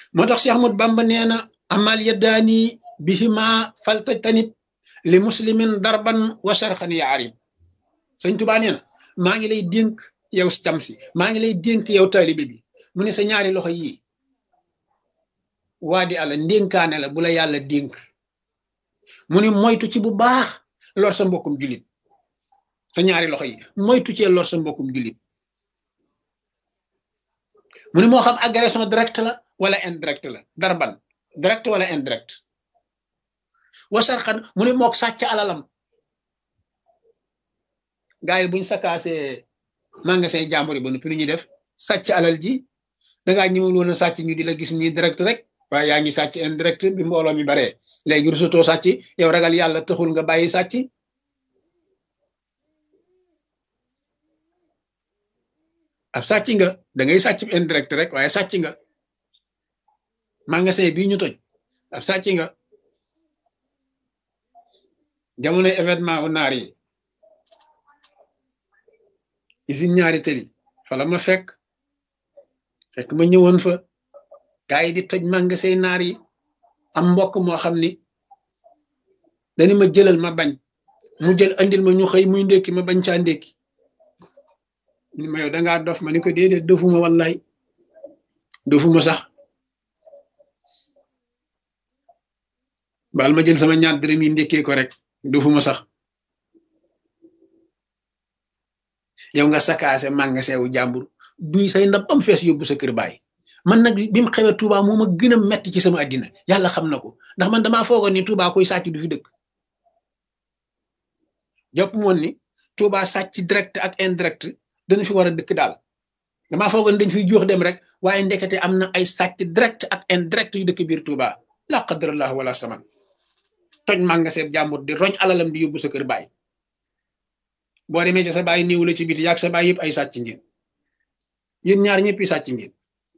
moo tax Cheikh Ahmad Bamba nee na amal yaddaani bihima faltajtanib li muslimin darban wa sharxan ya arib sëñ Tuubaa nee na maa ngi lay dénk yow cam si maa ngi lay dénk yow taalibe bi mu ne sa ñaari loxo yii waa di àlla ndénkaane la bu la yàlla dénk mu ne moytu ci bu baax lor sa mbokkum jullit sa ñaari loxo yi moytu cee lor sa mbokkum jullit mu ne moo xam agression direct la wala indirect la darban direct wala indirect wasarxan mu ne mook sàcc alalam gars yi buñ sakaasee magasin jàmbur yi ba noppi lu ñuy def sàcc alal ji dangaa ñëwul woon a sàcc ñu di la gis nii direct rek waaye yaa ngi sàcc indirect bi mbooloo mi baree léegi rusutoo sàcc yow ragal yàlla taxul nga bàyyi sàcc ab sàcc nga da ngay sàcc indirect rek waaye sàcc nga magasin bii ñu toj ab sàcc nga jamonoy événement u naar yi usine ñaari tëli fa la ma fekk fekk ma ñëwoon fa gaa yi di toj magasin naar yi am mbokk moo xam ni dañu ma jëlal ma bañ mu jël andil ma ñu xëy muy ndékki ma bañ caa ndékki ni ma yow dangaa dof ma ni ko déedéet dofuma wallaay dofuma sax baal ma jël sama ñaar dërëm yi ndékkee ko rek dofuma sax yow nga sakaase magasin wu jàmbur duy say ndab am fees yóbbu sa kër baay man nag bi mu xewee Touba moo ma gën a metti ci sama àddina yàlla xam na ko ndax man damaa foogoon ni Touba koy sàcc du fi dëkk jàpp moon ni Touba sàcc direct ak indirect dana fi war a dëkk daal damaa foogoon dañ fiy jox dem rek waaye ndekete am na ay sàcc direct ak indirect yu dëkk biir Touba la qadrallah wala saman toj magasin jàmbur di roñ alalam di yóbbu sa kër baay boo demee ci sa baay néew la ci biti yaag sa baay yëpp ay sàcc ngeen yéen ñaar ñëpp sàcc ngeen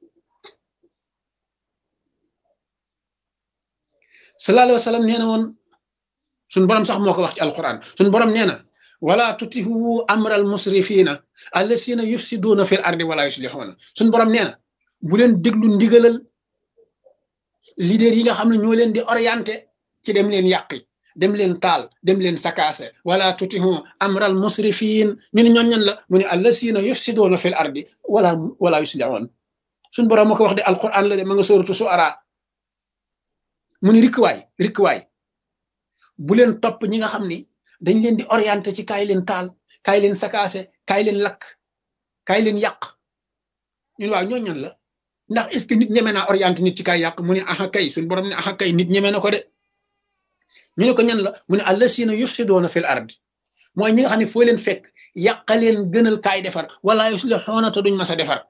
sallallahu alayhi wa sallam nee na woon suñ borom sax moo ko wax ci alquran suñ borom nee na wala tutihu amral musrifina allasina yufsiduna fil ardi wala yuslihuna suñ borom nee na bu leen déglu ndigalal leader yi nga xam ne ñoo leen di orienté ci dem leen yàqi dem leen taal dem leen sakaase wala tutihu amral musrifin ñu ne ñoon ñan la mu ne allasina yufsiduna fil ardi wala wala yuslihun suñ borom moo ko wax de alquran la de ma nga sóoratu suara mu ni rikkuwaay rikkuwaay bu leen topp ñi nga xam ni dañ leen di orienté ci kaay leen taal kaay leen sakaase kaay leen lakk kaay leen yàq ñun waaw ñoo ñan la ndax est ce que nit ñeme naa orienté nit ci kaay yàq mu ne aha kay suñ borom ne aha kay nit ñeme na ko de ñu ne ko ñan la mu ne allasina yufsidoona fil ardi mooy ñi nga xam ne foo leen fekk yàqa leen gënal kaay defar wala yuslixoona te duñ mas a defar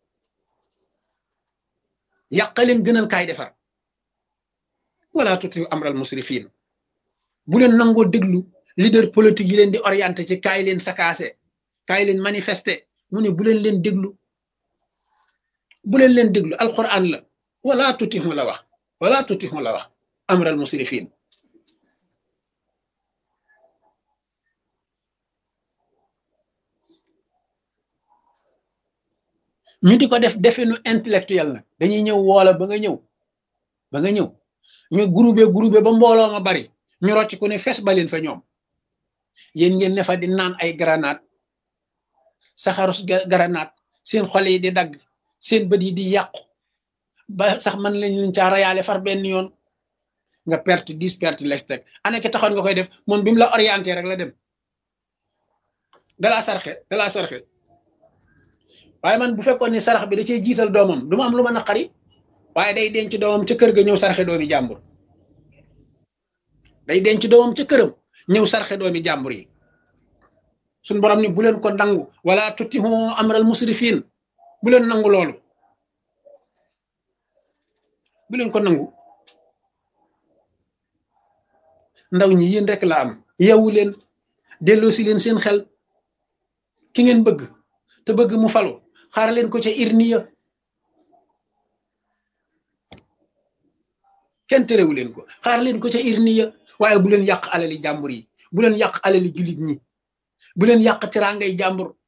yàqa leen gënal kaay defar wala tuti amral musrifin bu leen nangoo déglu leader politique yi leen di orienté ci kaay leen sakaase kaay leen manifester mu ne bu leen leen déglu bu leen leen déglu alquran la wala tuti la wax wala tuti la wax amral musrifin ñu di ko def definu intellectuel nag dañuy ñëw woola ba nga ñëw ba nga ñëw ñu groupé groupé ba mbooloo ma bari ñu rocc ku ne fees baleen fa ñoom yéen ngeen ne fa di naan ay granate saxarus granate seen xol yi di dagg seen bët yi di yàqu ba sax man lañ leen caa rayaale far benn yoon nga perte dix perte lex teg ana ki taxoon nga koy def moom bi mu la orienté rek la dem dalaa sarxe dalaa sarxe waaye man bu fekkoon ni sarax bi da cee jiital doomam du ma am lu ma naqari waaye day denc doomam ca kër ga ñëw sarxe doomi jàmbur day denc doomam ca këram ñëw sarxe doomi jàmbur yi suñ borom ni bu leen ko nangu wala tutihu amral musrifin bu leen nangu loolu bu leen ko nangu ndaw ñi yéen rek la am yeewu leen delloo si leen seen xel ki ngeen bëgg te bëgg mu falu xaar leen ko ca irniya kenn terewu leen ko xaar leen ko ca irniya waaye bu leen yàq alali jàmbur yi bu leen yàq alali jullit ñi bu leen yàq teraangay jàmbur